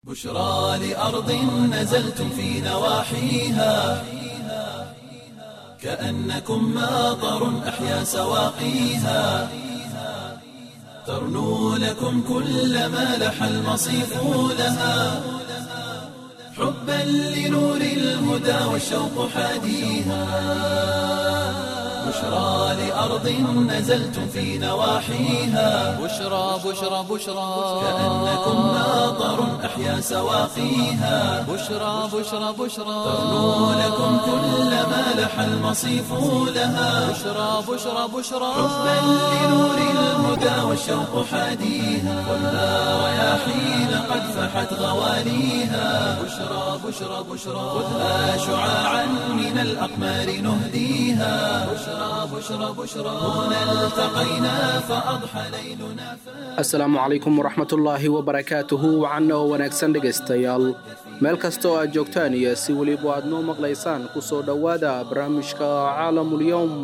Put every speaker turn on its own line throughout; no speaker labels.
بشرى لأرض نزلتم في نواحيها كأنكم ماطر أحيا سواقيها ترنو لكم كل ما لح المصيف لها حبا لنور الهدى والشوق حاديها بشرى لأرض نزلتم في نواحيها
بشرى بشرى بشرى
كأنكم ماطر أحيا سواقيها
بشرى بشرى بشرى
ترنو لكم كل ما لح المصيف لها
بشرى بشرى بشرى
حبا لنور الهدى والشوق حاديها والنار رياحين قد فحت غواليها بشرى بشرى بشرى خذها شعاعا من الأقمار نهديها بشرى بشرى بشرى هنا التقينا فأضحى ليلنا
asalaamu calaykum waraxmatullaahi wabarakaatuhu wacanna oo wanaagsan dhegaystayaal meel kasta oo aad joogtaan iyo si weliba aad noo maqlaysaan ku soo dhowaada barnaamijka caalamulyowm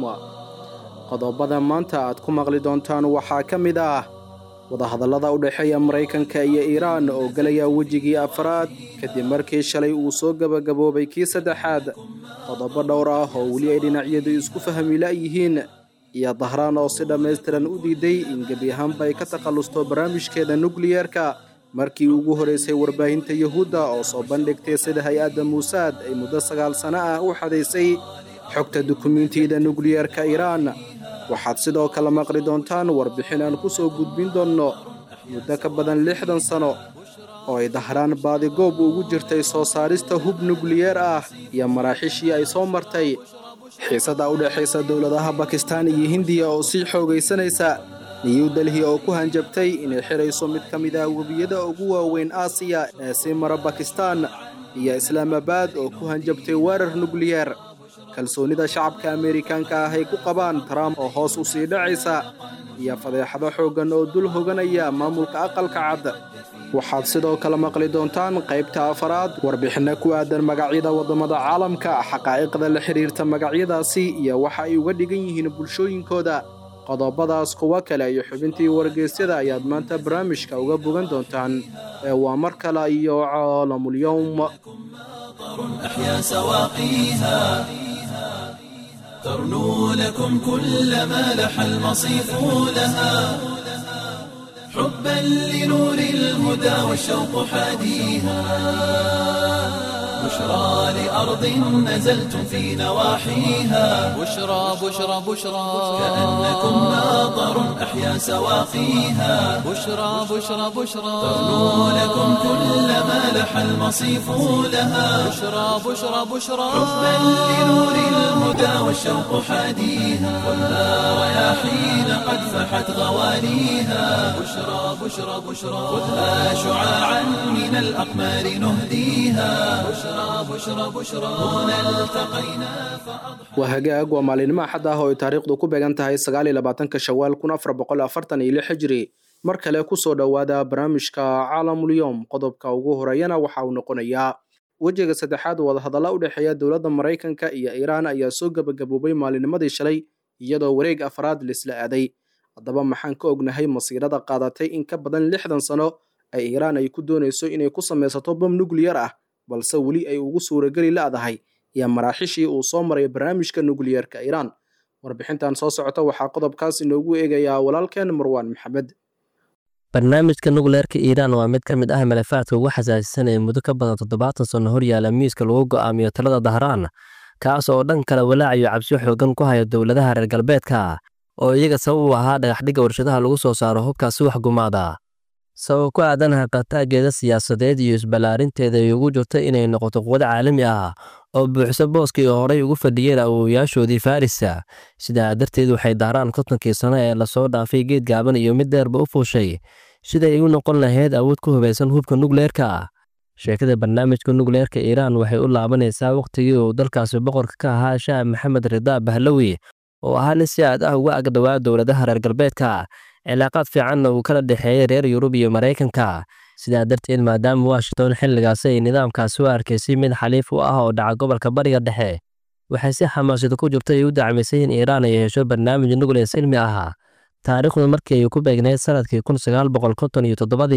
qodobada maanta aad ku maqli doontaan waxaa ka mid ah wadahadallada u dhexeeya maraykanka iyo iiraan oo gelaya wejigii afraad kadib markii shalay uu soo gebagaboobay kii saddexaad qodobo dhowr ah oo weli ay dhinacyadu isku fahmi la'yihiin iyo dahraan oo si dhammaystiran u diiday in gebi ahaanba ay ka takhallusto barnaamijkeeda nukliyeerka markii ugu horeysay warbaahinta yuhuudda oo soo bandhigtay sida hay-adda muusaad ay muddo sagaal sano ah u xadaysay xogta dukumiintiyada nukliyeerka iiraan waxaad sidoo kale maqli doontaan warbixin aan ku soo gudbin doonno muddo ka badan lixdan sano oo ay dahraan baadigoob ugu jirtay soo saarista hub nukliyeer ah iyo maraaxiishii ay soo martay xiisada u dhexaysa dowladaha bakistaan iyo hindiya oo sii xoogaysanaysa new delhi oo ku hanjabtay inay xidhayso mid ka mid ah webiyada ugu waaweyn aasiya ee sii mara bakistaan iyo islaamabaad oo ku hanjabtay weerar nukliyeer kalsoonida shacabka ameerikaanka ah ay ku qabaan trump oo hoos u sii dhacaysa iyo fadeexado xooggan oo dul hoganaya maamulka aqalka cad waxaad sidoo kale maqli doontaan qaybta afaraad warbixinno ku aadan magacyada waddamada caalamka xaqaa'iqda la xidhiirta magacyadaasi iyo waxa ay uga dhigan yihiin bulshooyinkooda qodobadaas kuwo kale iyo xubintii wargeysyada ayaad maanta barnaamijka uga bogan doontaan ee waa mar kale iyo caalamulyowm
أحيا سواقيها ترنو لكم كل ما لح المصيف لها حبا لنور الهدى والشوق حاديها بشرى لأرض نزلتم في نواحيها
بشرى بشرى بشرى
كأنكم ماطر أحيا سواقيها
بشرى بشرى بشرى
ترنو لكم كل ما لح المصيف لها
بشرى بشرى بشرى
حبا لنور الهدى والشوق حاديها والنار رياحين قد فحت غواليها بشرى بشرى بشرى خذها شعاعا من الأقمار نهديها بشرى بشرى بشرى هنا التقينا فأضحى
waa hagaag waa maalinimo axad ah oo ay taariikhdu ku beegan tahay sagaal iyo labaatanka shawaal kun afar boqol afartan iyo lix hijri mar kale ku soo dhowaada barnaamijka caalamulyoom qodobka ugu horeeyana waxa uu noqonayaa wejiga saddexaad wadahadalla u dhexeeya dowladda maraykanka iyo iiraan ayaa soo gebagaboobay maalinimadii shalay iyadoo wareeg afraad laisla aaday haddaba maxaan ka ognahay masiirada qaadatay in ka badan lixdan sano ay iiraan ay ku doonayso inay ku samaysato bom nukliyar ah balse weli ay ugu suurageli la'dahay iyo maraaxishii uu soo maray barnaamijka nukliyeerka iiraan warbixintan soo socota waxaa qodobkaas inoogu eegayaa walaalkeen marwaan maxamed
barnaamijka nukleerka iiraan waa mid ka mid ah malafaadka ugu xasaasisan ee muddo ka badan toddobaatan sanno horyaala miiska lagu go'aamiyo talada dahraan kaas oo dhan kale walaacayo cabsi xoogan ku haya dowladaha reer galbeedka oo iyaga sabab u ahaa dhagaxdhigga warshadaha lagu soo saaro hubkaasi wax gumaada sabab ku aadan haqataageeda siyaasadeed iyo isballaarinteeda ay ugu jirto inay noqoto quwad caalami ah oo buuxso booskii horey ugu fadhiyeen awoowayaashoodii farisa sidaa darteed waxay daaraan kontonkii sano ee lasoo dhaafay geed gaaban iyo mid dheerba u fuushay siday u noqon lahayd awood ku hubaysan hubka nukleerka sheekada barnaamijka nukleerka iiraan waxay u laabanaysaa wakhtigii uu dalkaasi boqorka ka ahaa shaah maxamed ridaa bahlawi oo ahaa nin si aad ah uga agdhowaa dowladaha reer galbeedka cilaaqaad fiicanna uu kala dhexeeyey reer yurub iyo maraykanka sidaa darteed maadaama washington xilligaasi ay nidaamkaasi u arkaysay mid xaliif u ah oo dhaca gobolka bariga dhexe waxay si xamaasada ku jirto ay u dacmaysay in iiraan ay hesho barnaamij nukleer silmi ah taariikhdu markii ay ku beegneyd sanadkii kun sagaal boqol konton iyo toddobadii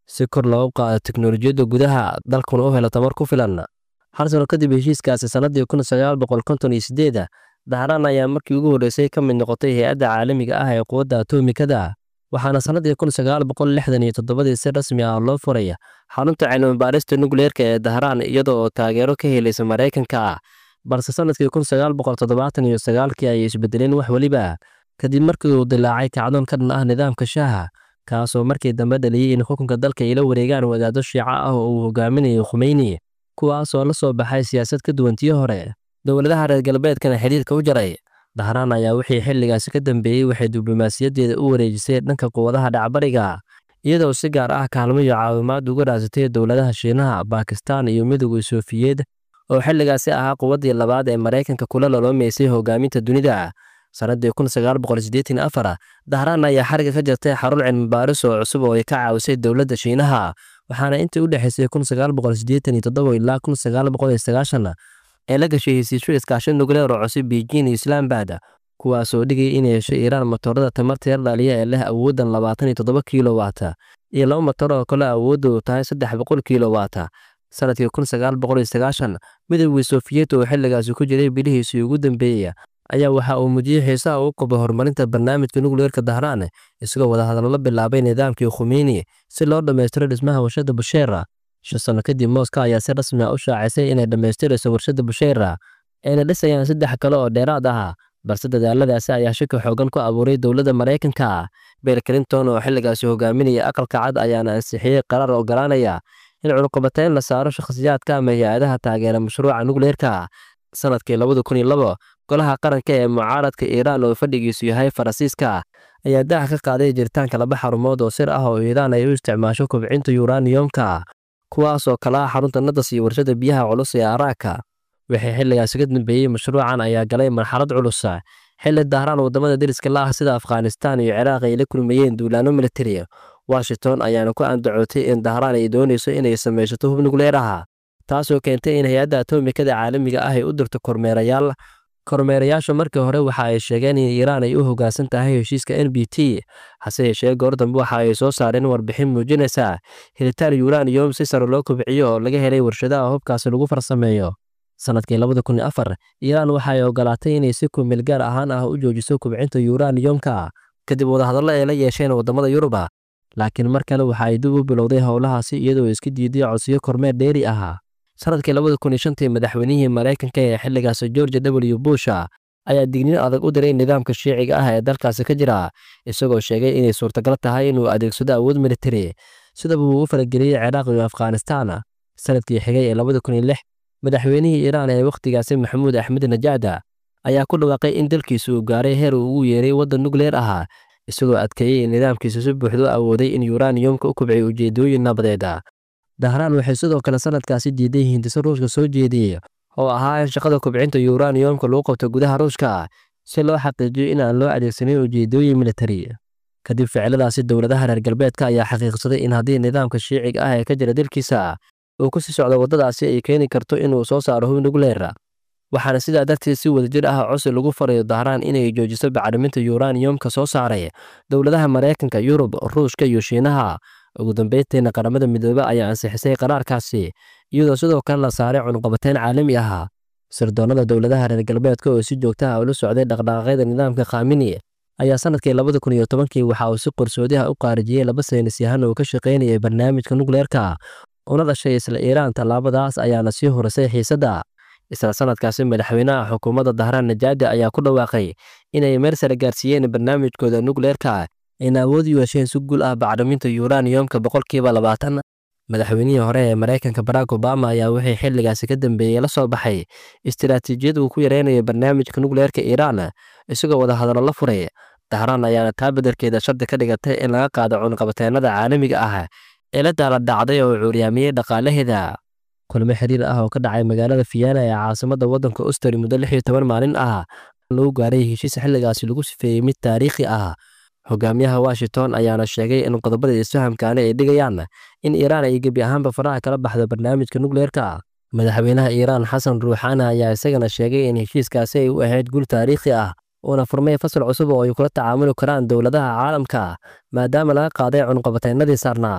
si kor loogu qaado teknolojiyadda gudaha dalkuna u helo tamar ku filan hal sano kadib heshiiskaasi sannadii kun sagaal boqol konton iyo sideeda dahraan ayaa markii ugu horreysay ka mid noqotay hay-adda caalamiga ah ee quwadda atomikada waxaana sannadii kun sagaal boqol lixdan iyo toddobadii si rasmi ah loo furay xarunta cilmibaarista nukleerka ee dahraan iyada oo taageero ka helaysa maraykanka balse sannadkii kun sagaal boqol toddobaatan iyo sagaalkii ayay isbedeleen wax weliba kadib markii uu dilaacay kacdoon ka dhan ah nidaamka shaaha kaasoo markii dambe dhaliyey in xukunka dalka ay la wareegaan wadaado shiico ah oo uu hogaaminayo khumeyni kuwaasoo la soo baxay siyaasad ka duwan tii hore dowladaha reer galbeedkana xidhiirka u jaray dahraan ayaa wixii xilligaasi ka dambeeyey waxay diblomaasiyaddeeda u wareejisay dhanka quwadaha dhacbariga iyadoo si gaar ah kaalmo iyo caawimaad uga raasatay dowladaha shiinaha baakistaan iyo midowga soofiyeed oo xilligaasi ahaa quwaddii labaad ee maraykanka kula loloomaysay hogaaminta dunida sannadii kun sagaal boqol siddeetan afar dahraan ayaa xariga ka jirtay xarun cilmibaaris oo cusub oo ay ka caawisay dowladda shiinaha waxaana intii u dhexaysay kun sagaal boqol siddeetan iyo toddoba ilaa kun sagaal boqol iyo sagaashan ee la gashay hesiisyo iskaasho nukleer oo cusub beijing iyo islaambad kuwaasoo dhigay inay hesho iiraan matoorada tamarta yar dhaliya ee leh awooddan labaatan iyo toddoba kiilowata iyo laba matoor oo kale awooddu tahay saddex boqol kiilowata sanadkii kun sagaal boqol iyo sagaashan midowgii sofiyeet oo xilligaasi ku jiray bilihiisii ugu dambeeyey ayaa waxa uu muujiyey xiisaha uu qabo horumarinta barnaamijka nukleerka dahraan isagoo wadahadallo la bilaabay nidaamkii khumeyni si loo dhammaystiro dhismaha warshadda busheera shan sano kadib mooska ayaa si rasmi ah u shaacisay inay dhammaystirayso warshadda busheera ayna dhisayaan saddex kale oo dheeraad ah balse dadaaladaasi ayaa shaki xoogan ku abuuray dowladda maraykanka bill clinton oo xilligaasi hogaaminaya aqalka cad ayaana ansixiyey qaraar ogolaanaya in cunqabateyn la saaro shakhsiyaadka ama hay-adaha taageera mashruuca nukleerka sanadkii labada kun iyo labo golaha qaranka ee mucaaradka iiraan oo fadhigiisu yahay faransiiska ayaa daaha ka qaaday jiritaanka laba xarumood oo sir ah oo iiraan ay u isticmaasho kobcinta yuraniyomka kuwaasoo kala ah xarunta nadas iyo warshada biyaha culus ee araaka wixii xilligaasi ka dambeeyey mashruucan ayaa galay marxalad culus xilli dahraan wadamada deriska la ah sida afghanistaan iyo ciraaq ay la kulmayeen duulaano militari washington ayaana ku andacootay in dahraan ay doonayso inay samaysato hub nukleer ah taasoo keentay in hay-adda atomikada caalamiga ah ay u dirto kormeerayaal kormeerayaashu markii hore waxa ay sheegeen in iiraan ay u hoggaansan tahay heshiiska n b t hase yeeshee goor dambe waxa ay soo saareen warbixin muujinaysa helitaan yuraniyom si sare loo kobciyo oo laga helay warshadaha hubkaasi lagu farsameeyo sanadkii labada kun iyo afar iiraan waxa ay ogolaatay inay si kumeel gaar ahaan ah u joojiso kubcinta yuraniyomka kadib wadahadallo ay la yeesheen wadamada yuruba laakiin mar kale waxa ay dib u bilowday howlahaasi iyadoo iska diiday codsiyo kormeer dheeri ah sanadkii labada kun iyo shantii madaxweynihii maraykanka ee xilligaasi george w busha ayaa digniin adag u diray nidaamka shiiciga ah ee dalkaasi ka jira isagoo sheegay inay suurtagal tahay inuu adeegsado awood militari sidaba uu u farageliyey ciraaq iyo afghanistaan sanadkii xigay ee labada kun iyo lix madaxweynihii iiraan ee wakhtigaasi maxamuud axmed najaada ayaa ku dhawaaqay in dalkiisu uu gaaray heer uu ugu yeeray waddan nukleer ah isagoo adkeeyey in nidaamkiisa si buuxda u awooday in yuraniyomka u kubciyo ujeedooyin nabadeeda dahraan waxay sidoo kale sanadkaasi diiday hindiso ruushka soo jeediyey oo ahaa in shaqada kubcinta yuraniyomka lagu qabto gudaha ruushka si loo xaqiijiyo in aan loo adeegsanin ujeedooyin militari kadib ficiladaasi dowladaha reer galbeedka ayaa xaqiiqsaday in haddii nidaamka shiiciga ah ee ka jira dalkiisa uu ku sii socdo waddadaasi ay keeni karto inuu soo saaro hub nukleer waxaana sidaa darteed si wadajir ah cosi lagu farayo dahraan inay joojiso bacriminta yuraniyomka soo saaray dowladaha maraykanka yurub ruushka iyo shiinaha ugu dambeyntiina qaramada midoobe ayaa ansixisay qaraarkaasi iyadoo sidoo kale la saaray cunqabateyn caalami ah sirdoonnada dowladaha reer galbeedka oo si joogta ah ula socday dhaqdhaqaaqyada nidaamka khamini ayaa sanadkii labada kun iyo tobankii waxa uu si qarsoodiha u qaarijiyey laba saynis yahan oo ka shaqaynayay barnaamijka nukleerka una dhashay isla iiraan tallaabadaas ayaana sii horisay xiisadda isla sanadkaasi madaxweynaha xukuumadda dahraan najaadi ayaa ku dhawaaqay inay meel sare gaarsiiyeen barnaamijkooda nukleerka ayna awood u yeesheen si guul ah bacriminta yuraniyomka boqolkiiba labaatan madaxweynihii hore ee maraykanka barack obama ayaa wixii xilligaasi ka dambeeyey la soo baxay istiraatiijiyad uu ku yareynayo barnaamijka nukleerka iiraan isagoo wadahadallo la furay dahraan ayaana taa beddelkeeda shardi ka dhigatay in laga qaado cunqabateennada caalamiga ah ee la daala dhacday oo cuuryaamiyey dhaqaalaheeda kulmo xiriir ah oo ka dhacay magaalada fiyaana ee caasimadda waddanka ostari muddo lix iyo toban maalin ah lagu gaaray heshiis xilligaasi lagu sifeeyey mid taariikhi ah hogaamiyaha washington ayaana sheegay in qodobada isfahamkaani ay dhigayaan in iiraan ay gebi ahaanba faraha kala baxdo barnaamijka nukleerka madaxweynaha iiraan xasan ruuxaana ayaa isagana sheegay in heshiiskaasi ay u ahayd guul taariikhi ah uuna furmay fasal cusub oo ay kula tacaamuli karaan dowladaha caalamka maadaama laga qaaday cunqabateennadii saarnaa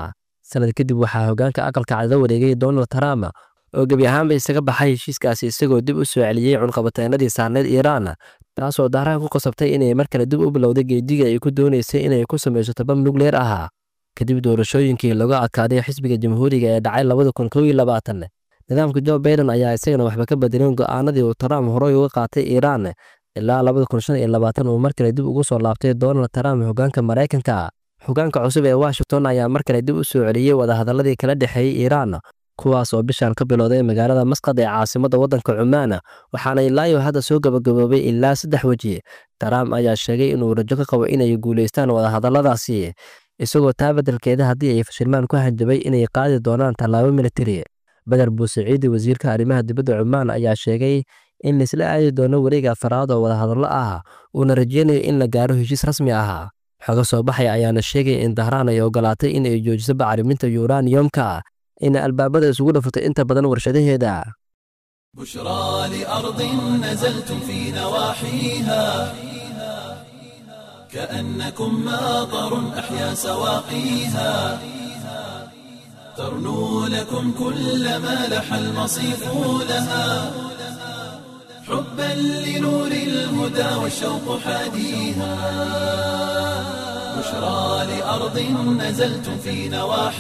sanad kadib waxaa hoggaanka aqalka cad la wareegay donald trump oo gebi ahaanba isaga baxay heshiiskaasi isagoo dib u soo celiyey cunqabateenadii saarneyd iiraan taasoo daaraha ku qasabtay inay mar kale dib u bilowday geediga ay ku doonaysay inay ku samaysato bam nukleer ah kadib doorashooyinkii lagu adkaaday xisbiga jamhuuriga ee dhacay labada kun kow iyo labaatan nidaamka jo baiden ayaa isagana waxba ka bedelin go'aanadii uu trump horey uga qaatay iiraan ilaa labada kun shan iyo labaatan uu mar kale dib ugu soo laabtay donald trump hoggaanka maraykanka hoggaanka cusub ee washington ayaa mar kale dib u soo celiyey wadahadaladii kala dhexeeyey iiraan kuwaas oo bishaan ka bilowday magaalada masqad ee caasimadda waddanka cumaan waxaana ilaayo hadda soo gabagaboobay ilaa saddex weji trump ayaa sheegay inuu rajo ka qabo inay guulaystaan wadahadalladaasi isagoo taa beddelkeeda haddii ay fashilmaan ku hanjabay inay qaadi doonaan tallaabo militari beder buusaciidi wasiirka arrimaha dibadda cumaan ayaa sheegay in laisla aadi doono wareega afaraad oo wadahadallo ah uuna rajeynayo in la gaaro heshiis rasmi ah xoga soo baxay ayaana sheegay in dahraan ay ogolaatay in ay joojiso bacriminta yuraniyomka ina albaabada isugu dhafatay inta badan warshadaheeda
بشرى لأرض نزلتم في نواحيها كأنكم ماطر أحيا سواقيها ترنو لكم كل ما لح المصيف لها حبا لنور الهدى والشوق حاديها بشرى لأرض نزلتم في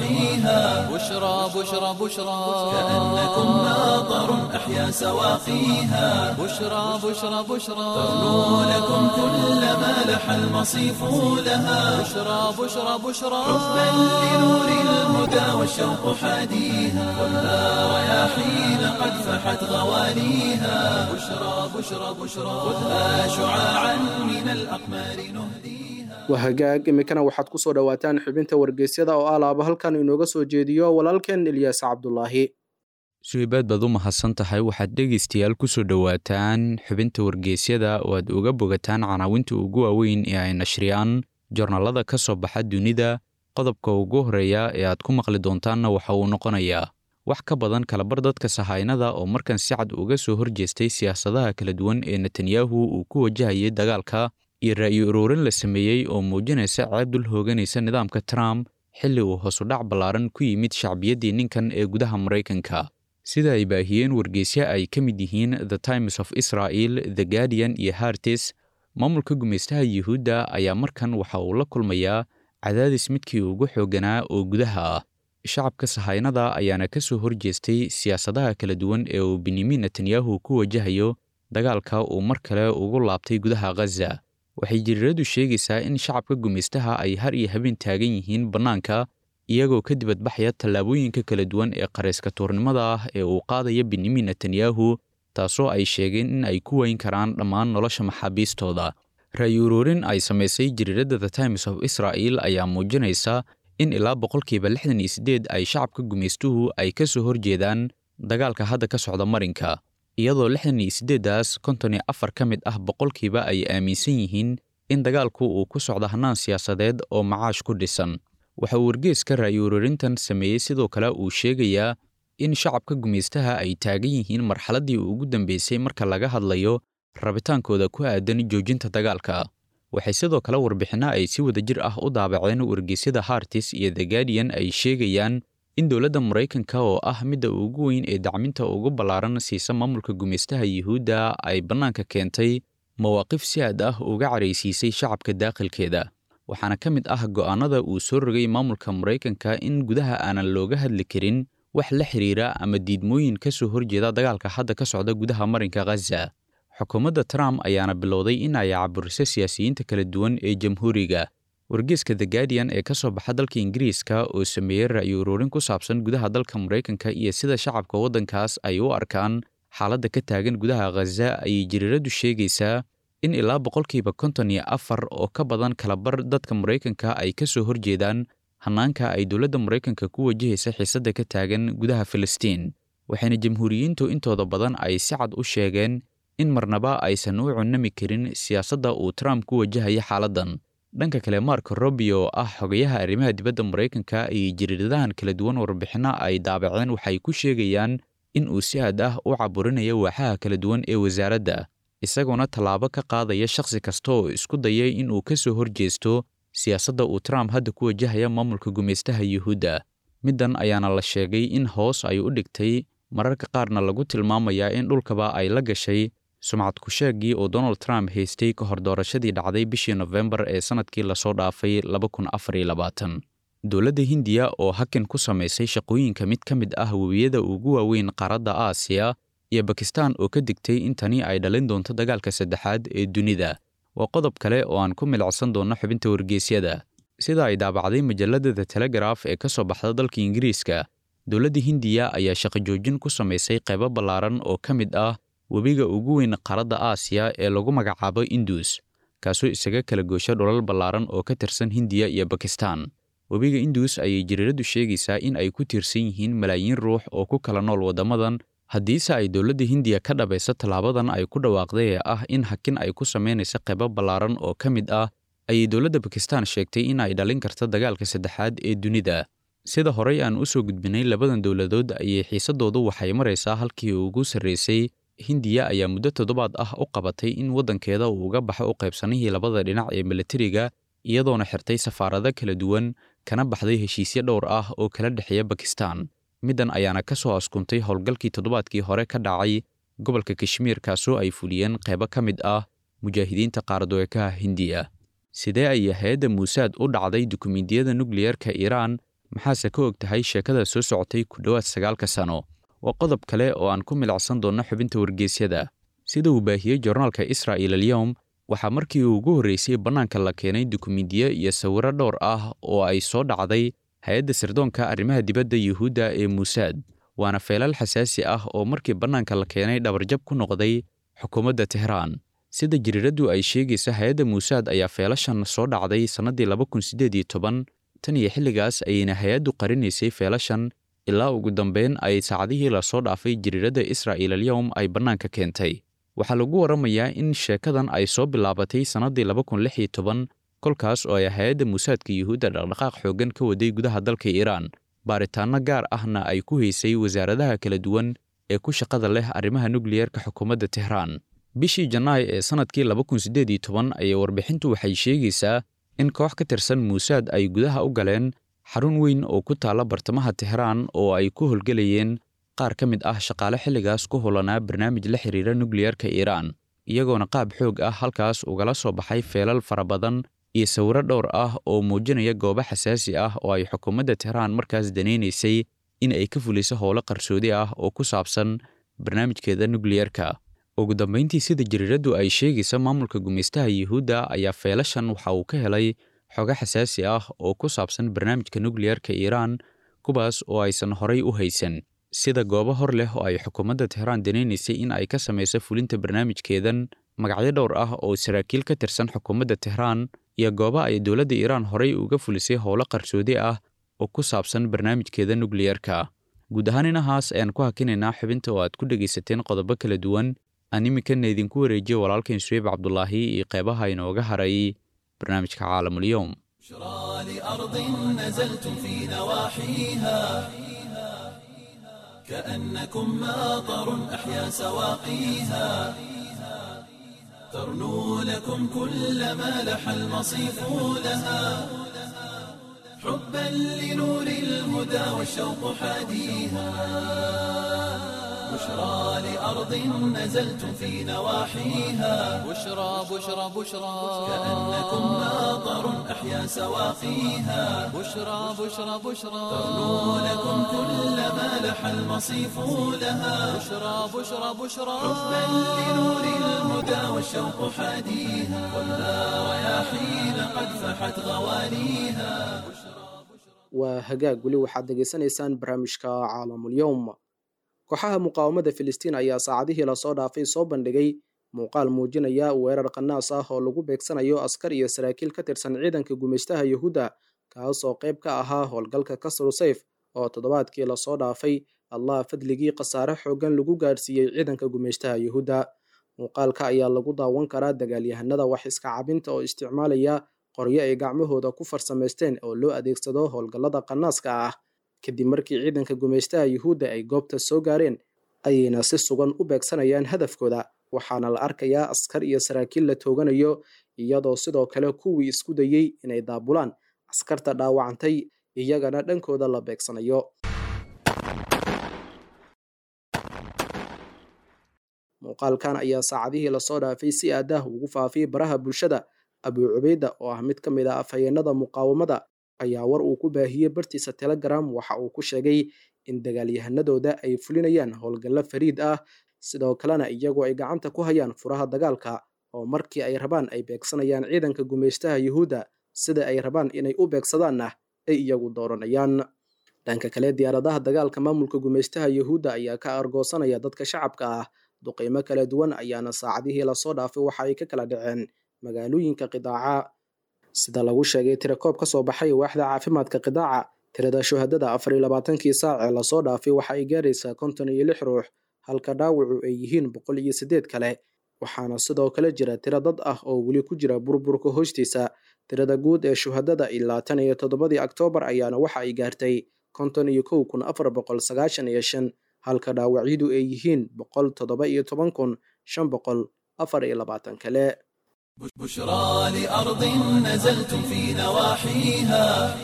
نواحيها
بشرى بشرى بشرى
كأنكم ماطر أحيا سواقيها
بشرى بشرى بشرى
ترنو لكم كل ما لح المصيف لها
بشرى بشرى بشرى
حبا لنور الهدى والشوق حاديها خذها رياحين قد فحت غواليها بشرى بشرى بشرى خذها شعاعا من الأقمار نهديها
waa hagaag iminkana waxaad ku soo dhowaataan xubinta wargeysyada oo alaaba halkan inooga soo jeediyo walaalkeen ilyaas cabdulaahi
suibaad baad u mahadsan tahay waxaad dhegaystayaal ku soo dhowaataan xubinta wargeysyada oo aad uga bogataan canaawinta ugu waaweyn ee ay nashriyaan joornaalada ka soo baxa dunida qodobka ugu horreeya ee aad ku maqli doontaanna waxa uu noqonayaa wax ka badan kalabar dadka sahaynada oo markan si cad uga soo horjeestay siyaasadaha kala duwan ee netanyahu uu ku wajahayay dagaalka iyo ra'yi uruurin la sameeyey oo muujinaysa ceeb dul hooganaysa nidaamka trump xilli uu hoosudhac ballaaran ku yimid shacbiyaddii ninkan ee gudaha maraykanka sida ay baahiyeen wargeysyo ay ka mid yihiin the times of israel the guardian iyo hartis maamulka gumaystaha yuhuudda ayaa markan waxa uu la kulmayaa cadaadis midkii ugu xoogganaa oo gudaha ah shacabka sahaynada ayaana ka soo horjeestay siyaasadaha kala duwan ee uu benyamin netanyahu ku wajahayo dagaalka uu mar kale ugu laabtay gudaha ghaza waxay jiriiradu sheegaysaa in shacabka gumaystaha ay har iyo habeen taagan yihiin bannaanka iyagoo ka dibadbaxaya tallaabooyinka kala duwan ee qarayska tuurnimada ah ee uu qaadaya benyamin netanyahu taasoo ay sheegeen in ay ku weyn karaan dhammaan nolosha maxaabiistooda ra'yi uruurin ay samaysay jiriiradda the times of israel ayaa muujinaysa in ilaa boqolkiiba lixdan iyo siddeed ay shacabka gumaystuhu ay ka soo horjeedaan dagaalka hadda ka socda marinka iyadoo lixdan iyo siddeeddaas konton iyo afar ka mid ah boqolkiiba ay aaminsan yihiin in dagaalku uu ku socdo hannaan siyaasadeed oo macaash ku dhisan waxa uu wargeeska ra'yi ururintan sameeyey sidoo kale uu sheegayaa in shacabka gumaystaha ay taagan yihiin marxaladdii ugu dambeysay marka laga hadlayo rabitaankooda ku aadan joojinta dagaalka waxay sidoo kale warbixinno ay si wadajir ah u daabaceen wargeysyada hartis iyo the guardian ay sheegayaan in dowladda maraykanka oo ah midda ugu weyn ee dacminta ugu ballaaran siisa maamulka gumaystaha yuhuudda ay bannaanka keentay mawaaqif si aad ah uga caraysiisay shacabka daaqilkeeda waxaana ka mid ah go'aannada uu soo rogay maamulka maraykanka in gudaha aanan looga hadli karin wax la xiriira ama diidmooyin ka soo horjeeda dagaalka hadda ka socda gudaha marinka ghaza xukuumadda trump ayaana bilowday in ay caburiso siyaasiyiinta kala duwan ee jamhuuriga wargeeska the guardian ee ka soo baxa dalka ingiriiska oo sameeyey ra'yi uruurin ku saabsan gudaha dalka maraykanka iyo sida shacabka waddankaas ay u arkaan xaaladda ka taagan gudaha ghaza ayay jiriiradu sheegaysaa in ilaa boqolkiiba konton iyo afar oo ka badan kalabar dadka maraykanka ay ka soo horjeedaan hannaanka ay dowladda maraykanka ku wajahaysa xiisadda ka taagan gudaha filistiin waxayna jamhuuriyiintu intooda badan ay si cad u sheegeen in marnaba aysan u cunami karin siyaasadda uu trump ku wajahaya xaaladdan dhanka kale marko robio oo ah xogayaha arrimaha dibadda maraykanka iyo jiriiradahan kala duwan warbixinno ay daabaceen waxay ku sheegayaan in uu si aad ah u caburinayo waaxaha kala duwan ee wasaaradda isagoona tallaabo ka qaadaya shakhsi kasta oo isku dayay in uu ka soo horjeesto siyaasadda uu trump hadda ku wajahaya maamulka gumaystaha yuhuudda middan ayaana la sheegay in hoos ay u dhigtay mararka qaarna lagu tilmaamayaa in dhulkaba ay la gashay sumcad ku-sheeggii oo donald trump haystay ka hor doorashadii dhacday bishii nofembar ee sannadkii lasoo dhaafay dowladda hindiya oo hakin ku samaysay shaqooyinka mid ka mid ah webiyada ugu waaweyn qaaradda aasiya iyo bakistan oo ka digtay in tani ay dhalin doonto dagaalka saddexaad ee dunida waa qodob kale oo aan ku milicsan doonno xubinta wargeysyada sida ay daabacday majalladda the telegraf ee ka soo baxda dalka ingiriiska dowladda hindiya ayaa shaqo joojin ku samaysay qaybo ballaaran oo ka mid ah webiga ugu weyn qaaradda aasiya ee lagu magacaabo indus kaasoo isaga kala goosha dhulal ballaaran oo ka tirsan hindiya iyo bakistan webiga indus ayay jariiraddu sheegaysaa in ay ku tiirsan yihiin malaayiin ruux oo ku kala nool waddamadan haddiise ay dowladda hindiya ka dhabayso tallaabadan ay ku dhawaaqday ee ah in hakin ay ku samaynaysa qaybo ballaaran oo ka mid ah ayay dowladda bakistan sheegtay in ay dhalin karto dagaalka saddexaad ee dunida sida horey aan u soo gudbinay labadan dowladood ayay xiisadoodu waxay maraysaa halkii ugu sarraysay hindiya ayaa muddo toddobaad ah u qabatay in waddankeeda uu uga baxo u qaybsanihii labada dhinac ee milatariga iyadoona xirtay safaarado kala duwan kana baxday heshiisyo dhowr ah oo kala dhexeeya bakistan middan ayaana ka soo askuntay howlgalkii toddobaadkii hore ka dhacay gobolka kashmiir kaasoo ay fuliyeen qaybo ka mid ah mujaahidiinta qaardoekaha hindiya sidee ayay hay-adda muusaad u dhacday dukumiintiyada nukliyerka iiraan maxaase ka og tahay sheekada soo socotay ku dhowaad sagaalka sano waa qodob kale oo aan ku milicsan doonno xubinta wargeysyada sida uu baahiyey jornaalka israa'il alyowm waxaa markii ugu horreysay bannaanka la keenay dukumiintiyo iyo sawirro dhowr ah oo ay soo dhacday hay-adda sirdoonka arrimaha dibadda yuhuudda ee muusaad waana feelal xasaasi ah oo markii bannaanka la keenay dhabarjab ku noqday xukuumadda tehraan sida jariiraddu ay sheegaysa hay-adda muusaad ayaa feelashan soo dhacday sannaddii laba kun siddeed iyo toban tan iyo xilligaas ayayna hay-addu qarinaysay feelashan ilaa ugu dambeyn ay saacadihii lasoo dhaafay jariiradda israa'il alyowm ay bannaanka keentay waxaa lagu warramayaa in sheekadan ay soo bilaabatay sannaddii laba kun lix iyo toban kolkaas oo ay hay-adda muusaadka yuhuudda dhaqdhaqaaq xooggan ka waday gudaha dalka iiraan baaritaanno gaar ahna ay ku haysay wasaaradaha kala duwan ee ku shaqada leh arrimaha nukliyerka xukuumadda tehraan bishii janaay ee sannadkii laba kun siddeed iyo toban ayay warbixintu waxay sheegaysaa in koox ka tirsan muusaad ay gudaha u galeen xarun weyn oo ku taalla bartamaha tehraan oo ay ku howlgelayeen qaar ka mid ah shaqaale xilligaas ku hulanaa barnaamij la xiriira nukliyerka iiraan iyagoona qaab xoog ah halkaas ugala soo baxay feelal fara badan iyo sawirro dhowr ah oo muujinaya goobo xasaasi ah oo ay xukuumadda tehraan markaas danaynaysay in ay ka fuliso howlo qarsoodi ah oo ku saabsan barnaamijkeeda nukliyerka ugu dambayntii sida jariiraddu ay sheegaysa maamulka gumaystaha yuhuudda ayaa feelashan waxa uu ka helay xogo xasaasi ah oo ku saabsan barnaamijka nukliyerka iiraan kuwaas oo aysan horay u haysan sida goobo hor leh oo ay xukuumadda tehraan danaynaysay in ay ka samayso fulinta barnaamijkeedan magacyo dhowr ah oo saraakiil ka tirsan xukuumadda tehraan iyo goobo ay dowladda iiraan horay uga fulisay howlo qarsoodi ah oo ku saabsan barnaamijkeeda nukliyerka guud ahaan inahaas ayaan ku hakinaynaa xubinta oo aad ku dhegaysateen qodobo kala duwan aan iminkana idinku wareejiyo walaalkain suweyb cabdulaahi iyo qeybaha inooga haray barnaamijka caalamulyoom
بشرى لأرض نزلتم في نواحيها كأنكم ماطر أحيا سواقيها ترنو لكم كل ما لح المصيف لها حبا لنور الهدى والشوق حاديها بشرى لأرض نزلتم في نواحيها
بشرى بشرى بشرى
كأنكم ماطر أحيا سواقيها
بشرى بشرى بشرى
ترنو لكم كل ما لح المصيف لها
بشرى بشرى بشرى
حبا لنور الهدى والشوق حاديها خذها رياحين قد فحت غوانيها
waa hagaag weli waxaad degeysanaysaan barnaamijka caalamulyowm kooxaha muqaawamada filistiin ayaa saacadihii lasoo dhaafay soo bandhigay muuqaal muujinaya weerar qanaas ah oo lagu beegsanayo askar iyo saraakiil ka tirsan ciidanka gumaystaha yuhuudda kaas oo qayb ka ahaa howlgalka kasru sayf oo toddobaadkii lasoo dhaafay allah fadligii khasaare xooggan lagu gaadhsiiyey ciidanka gumaystaha yuhuudda muuqaalka ayaa lagu daawan karaa dagaalyahanada wax iska cabinta oo isticmaalaya qoryo ay gacmahooda ku farsamaysteen oo loo adeegsado howlgallada qanaaska ah kadib markii ciidanka gumaystaha yuhuudda ay goobta soo gaareen ayayna si sugan u beegsanayaan hadafkooda waxaana la arkayaa askar iyo saraakiil la tooganayo iyadoo sidoo kale kuwii isku dayey inay daabulaan askarta dhaawacantay iyagana dhankooda la beegsanayo muuqaalkan ayaa saacadihii lasoo dhaafay si aadaah ugu faafiyey baraha bulshada abuu cubeyda oo ah mid ka mid a afhayeenada muqaawamada ayaa war uu ku baahiyey bartiisa telegram waxa uu ku sheegay in dagaalyahanadooda ay fulinayaan howlgallo fariid ah sidoo kalena iyagoo ay gacanta ku hayaan furaha dagaalka oo markii ay rabaan ay beegsanayaan ciidanka gumaystaha yuhuudda sida ay rabaan inay u beegsadaanna ay iyagu dooranayaan dhanka kale diyaaradaha dagaalka maamulka gumaystaha yuhuudda ayaa ka argoosanaya dadka shacabka ah duqeymo kala duwan ayaana saacadihii lasoo dhaafay waxa ay ka kala dhaceen magaalooyinka qidaaca sida lagu sheegay tirakoob ka soo baxay waaxda caafimaadka qidaaca tirada shuhadada afar iyo labaatankii saac ee lasoo dhaafay waxa ay gaaraysaa konton iyo lix ruux halka dhaawacu ay yihiin boqol iyo siddeed kale waxaana sidoo kale jira tiro dad ah oo weli ku jira burburka hoostiisa tirada guud ee shuhadada ilaa tan iyo toddobadii oktoobar ayaana waxa ay gaartay konton iyo kow kun afar boqol sagaashan iyo shan halka dhaawacyadu ay yihiin boqol toddoba iyo toban kun shan boqol afar iyo labaatan kale
بشرى لأرض نزلتم في نواحيها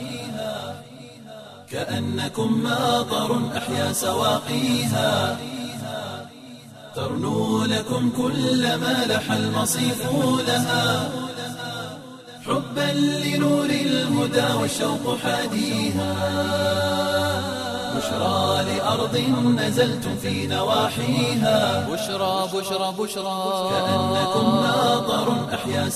كأنكم ماطر أحيا سواقيها ترنو لكم كل ما لح المصيف لها حبا لنور الهدى والشوق حاديها بشرى لأرض نزلتم في نواحيها
بشرى بشرى بشرى
كأنكم ماطر أحيا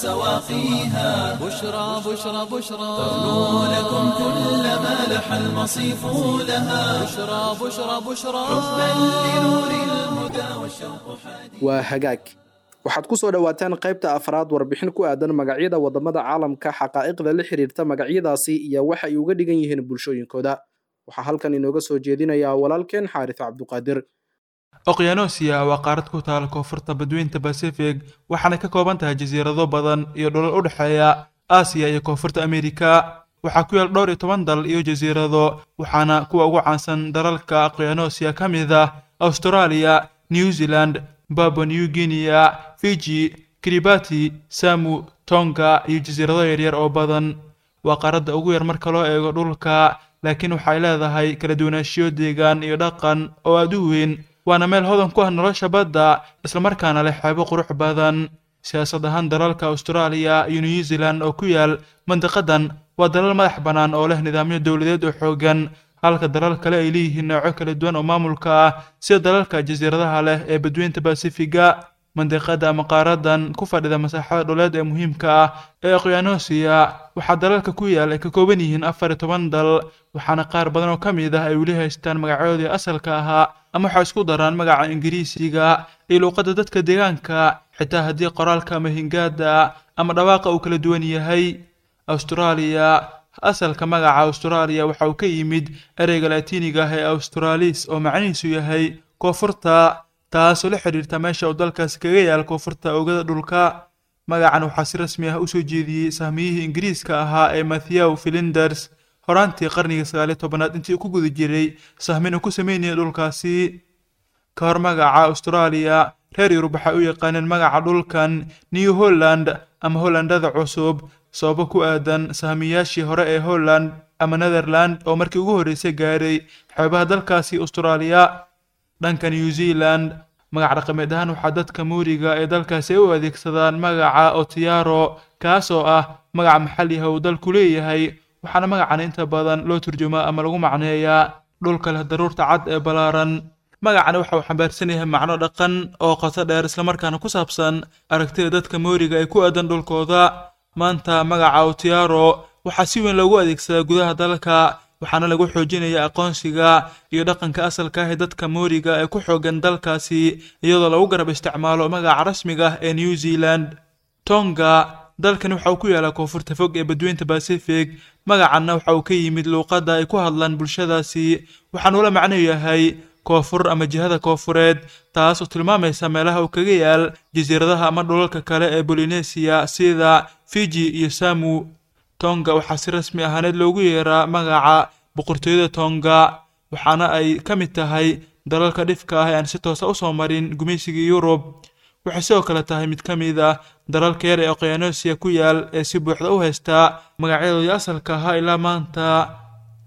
سواقيها
بشرى بشرى بشرى
ترنو لكم كل ما لح المصيف لها
بشرى بشرى بشرى
حبا لنور الهدى والشوق حاديها
waa hagaag waxaad ku soo dhowaataan qaybta afraad warbixin ku aadan magacyada wadamada caalamka xaqaa'iqda la xiriirta magacyadaasi iyo waxa ay uga dhigan yihiin bulshooyinkooda waxaa halkan inooga soo jeedinayaa walaalkeen xaaris cabduqaadir
oqyaanoosiya waa qaarad ku taal koonfurta badweynta basifig waxaana ka kooban tahay jasiirado badan iyo dhulal u dhexeeya aasiya iyo koonfurta amerika waxaa ku yaal dhowr iyo toban dal iyo jasiirado waxaana kuwa ugu caansan dalalka oqyaanoosiya ka mid ah australia new zealand babua new guinea fiji kiribati samu tonga iyo jasiirado yaryar oo badan waa qaaradda ugu yar marka loo eego dhulka laakiin waxay leedahay kala duwanaanshiyo deegaan iyo dhaqan oo aad u weyn waana meel hodan ku ah nolosha badda islamarkaana leh xeebo qurux badan siyaasad ahaan dalalka austraaliya iyo new zealand oo ku yaal mandiqadan waa dalal madax bannaan oo leh nidaamyo dowladeed oo xooggan halka dalal kale ay leeyihiin nooco kala duwan oo maamulka ah sida dalalka jasiiradaha leh ee badweynta basifiga mandiqada ama qaaradan ku fadhida masaaxada dhuleed ee muhiimka ah ee oqyaanoosiya waxaa dalalka ku yaal ay ka kooban yihiin afar iyo toban dal waxaana qaar badan oo ka mid ah ay weli haystaan magacyadoodii asalka ahaa ama waxay isku daraan magaca ingiriisiga iyo luuqadda dadka deegaanka xitaa haddii qoraalka ama hingaada ama dhawaaqa uu kala duwan yahay austraaliya asalka magaca austraaliya waxa uu ka yimid ereyga laatiiniga ah ee australis oo macnihiisu yahay koonfurta taasoo la xidhiirta meesha uu dalkaasi kaga yaal koonfurta oogada dhulka magacan waxaa si rasmi ah usoo jeediyey sahmiyihii ingiriiska ahaa ee mathew filinders horaantii qarnigii sagaaliyo tobanaad intii uu ku guda jiray sahmin uu ku sameynayay dhulkaasi ka hor magaca austraaliya reer yurub waxay u yaqaaneen magaca dhulkan new holland ama hollandada cusub sababo ku aadan sahmiyaashii hore ee holland ama netherland oo markii ugu horreysay gaaray xeebaha dalkaasi austraaliya dhanka new zealand magac dhaqameed ahaan waxaa dadka muuriga ee dalkaasi ay u adeegsadaan magaca otiaro kaas oo ah magac maxalli ah uu dalku leeyahay waxaana magacan inta badan loo turjumaa ama lagu macneeyaa dhulka leh daruurta cad ee ballaaran magacani waxa uu xambaarsan yahay macno dhaqan oo qoto dheer islamarkaana ku saabsan aragtida dadka mooriga ee ku aadan dhulkooda maanta magaca otiaro waxaa si weyn loogu adeegsadaa gudaha dalka waxaana lagu xoojinaya aqoonsiga iyo dhaqanka asalka ah ee dadka mooriga ee ku xoogan dalkaasi iyadoo lagu garab isticmaalo magaca rasmiga ah ee new zealand tonga dalkan waxa uu ku yaalaa koonfurta fog ee badweynta pacific magacanna waxa uu ka yimid luuqadda ay ku hadlaan bulshadaasi waxaanuu la macno yahay koonfur ama jihada koonfureed taas oo tilmaamaysa meelaha uu kaga yaal jasiiradaha ama dhulalka kale ee bolinesia sida fiji iyo samu tonga waxaa si rasmi ahaaneed loogu yeeraa magaca boqortooyada tonga waxaana ay ka mid tahay dalalka dhifka ah ee aan si toosa usoo marin gumaysigii yurub waxay sidoo kale tahay mid ka mid ah dalalka yar ee oqyaanosia ku yaal ee si buuxda u haystaa magacyadoodii asalka ahaa ilaa maanta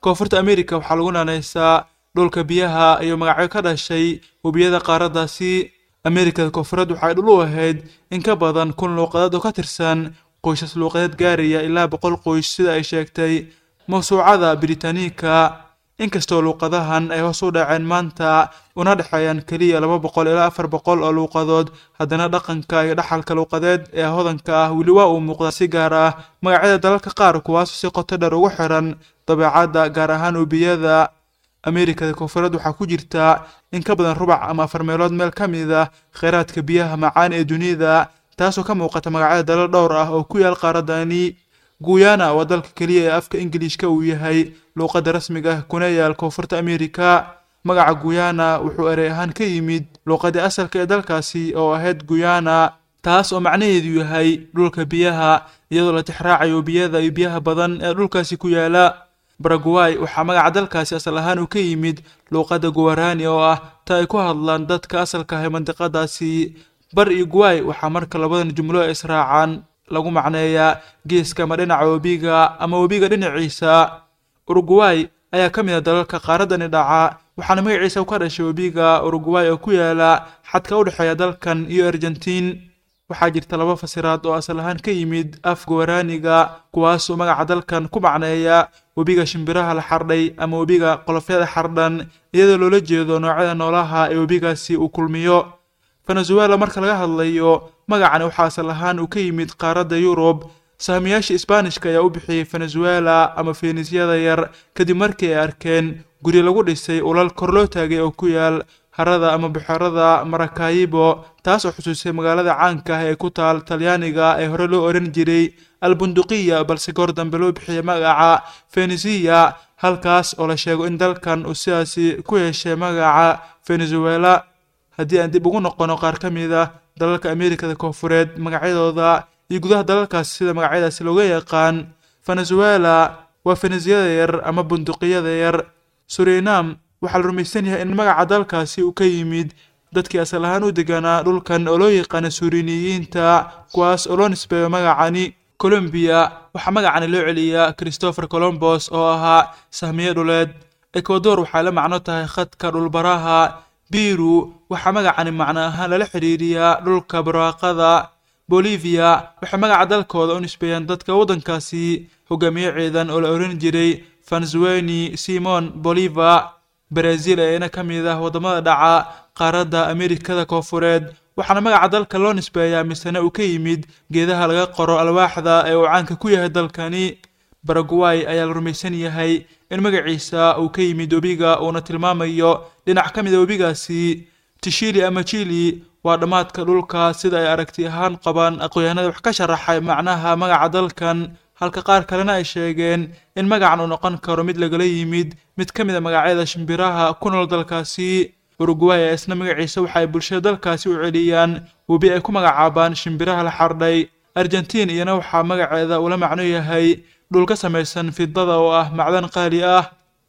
koonfurta amerika waxaa lagu naanaysaa dhulka biyaha iyo magacyo ka dhashay webiyada qaaraddaasi amerikada koonfureed waxay dhul u ahayd in ka badan kun luuqadeed oo ka tirsan qoysas luuqadeed gaaraya ilaa boqol qoys sida ay sheegtay mawsuucada britaaniika inkastoo luuqadahan ay hoos u dhaceen maanta una dhexeeyaan keliya laba boqol ilaa afar boqol oo luuqadood haddana dhaqanka iyo dhaxalka luuqadeed ee hodanka ah weli waa uu muuqdaa si gaar ah magacyada dalalka qaar kuwaas si qoto dheer ugu xiran dabeecadda gaar ahaan ubiyada amerikada koonfureed waxaa ku jirta in ka badan rubac ama afar meelood meel ka mid ah kheyraadka biyaha macaan ee dunida taasoo ka muuqata magacyada dalal dhowr ah oo ku yaal qaaradani guyana waa dalka keliya ee afka ingiliishka uu yahay luuqadda rasmiga ah kuna yaal koonfurta amerika magaca guyana wuxuu erey ahaan ka yimid luuqadii asalka ee dalkaasi oo ahayd guyana taas oo macnaheedu yahay dhulka biyaha iyadoo la tixraacayo biyada iyo biyaha badan ee dhulkaasi ku yaala baraguay waxaa magaca dalkaasi asal ahaan uu ka yimid luuqadda guwarani oo ah ta ay ku hadlaan dadka asalka ah ee mandiqadaasi bar iyo guay waxaa marka labadan jumlo ay israacaan lagu macneeyaa geeska ama dhinaca webiga ama webiga dhinaciisa uruguay ayaa ka mid a dalalka qaaradani dhaca waxaana magaciisa u ka dhashay webiga uruguay oo ku yaala xadka u dhexeeya dalkan iyo argentiin waxaa jirta laba fasiraad oo asal ahaan ka yimid af guwaraaniga kuwaasoo magaca dalkan ku macneeya webiga shimbiraha la xardhay ama webiga qolofyada xardhan iyadoo loola jeedo noocyada noolaha ee webigaasi uu kulmiyo venezuela marka laga hadlayo magacani waxaa asal ahaan uu ka yimid qaaradda yurub sahmiyaasha isbaanishka ayaa u bixiyey venezuela ama fenisyada yar kadib markii ay arkeen guri lagu dhisay ulal kor loo taagay oo ku yaal harada ama buxerada marakayibo taas oo xusuusay magaalada caanka ah ee ku taal talyaaniga ee hore loo oran jiray albunduqiya balse goor dambe loo bixiyey magaca fenisiya halkaas oo la sheego in dalkan uu sidaasi ku yeeshay magaca venezuela haddii aan dib ugu noqono qaar ka mid ah dalalka amerikada koonfureed magacyadooda iyo gudaha dalalkaasi sida magacyadaasi looga yaqaan venezuela waa fenisyada yar ama bunduqiyada yar surinam waxaa la rumaysan yahay in magaca dalkaasi uu ka yimid dadkii asal ahaan u deganaa dhulkan oo loo yaqaana suriniyiinta kuwaas oo loo nisbeeyo magacani colombiya waxaa magacani loo celiyaa christopher colombos oo ahaa sahmiye dhuleed ecuador waxay la macno tahay khadka dhulbaraha biru waxaa magacani macno ahaan lala xidhiiriyaa dhulka barwaaqada bolivia waxay magaca dalkooda u nisbeeyaan dadka waddankaasi hogaamiye ciidan oo la oran jiray venezueni simon bolivar brazil eena ka mid ah waddamada dhaca qaaradda amerikada koonfureed waxaana magaca dalka loo nisbeeyaa misena uu ka yimid geedaha laga qoro alwaaxda ee uu caanka ku yahay dalkani baraguay ayaa la rumaysan yahay in magaciisa uu ka yimid webiga uuna tilmaamayo dhinac ka mid a webigaasi tishili ama jili waa dhammaadka dhulka sida ay aragti ahaan qabaan aqoonyahanada wax ka sharaxay macnaha magaca dalkan halka qaar kalena ay sheegeen in magacan uu noqon karo mid lagala yimid mid ka mid a magacyada shimbiraha ku nool dalkaasi uruguay ee isna magaciisa waxa ay bulshada dalkaasi u celiyaan webi ay ku magacaabaan shimbiraha la xardhay argentiin iyana waxaa magaceeda ula macno yahay dhul ka samaysan fidada oo ah macdan qaali ah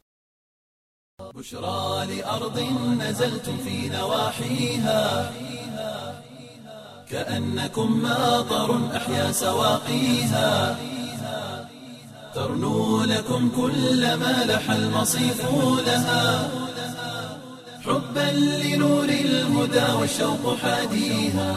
بشرى لأرض نزلتم في نواحيها كأنكم ماطر أحيا سواقيها ترنو لكم كل ما لح المصيف لها حبا لنور الهدى والشوق حاديها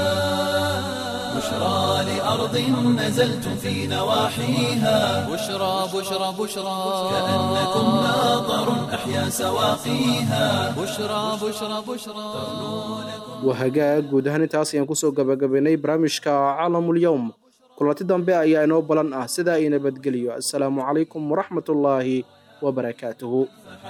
بشرى لأرض نزلتم في نواحيها
بشرى بشرى بشرى
كأنكم ماطر أحيا سواقيها
بشرى بشرى بشرى
waa hagaag guud ahaan intaas ayaan kusoo gabagabaynay barnaamijka caalamul-yowm kulanti dambe ayaa inoo balan ah sidaa ii nabadgeliyo assalaamu calaykum waraxmatullaahi wabarakaatuhu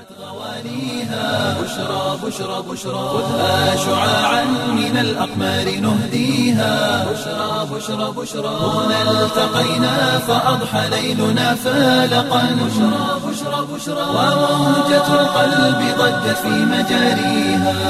بشرى بشرى بشرى خذها شعاعا من الأقمار نهديها بشرى بشرى بشرى هنا التقينا فأضحى ليلنا فالقا بشرى بشرى بشرى وموجة القلب ضجت في مجاريها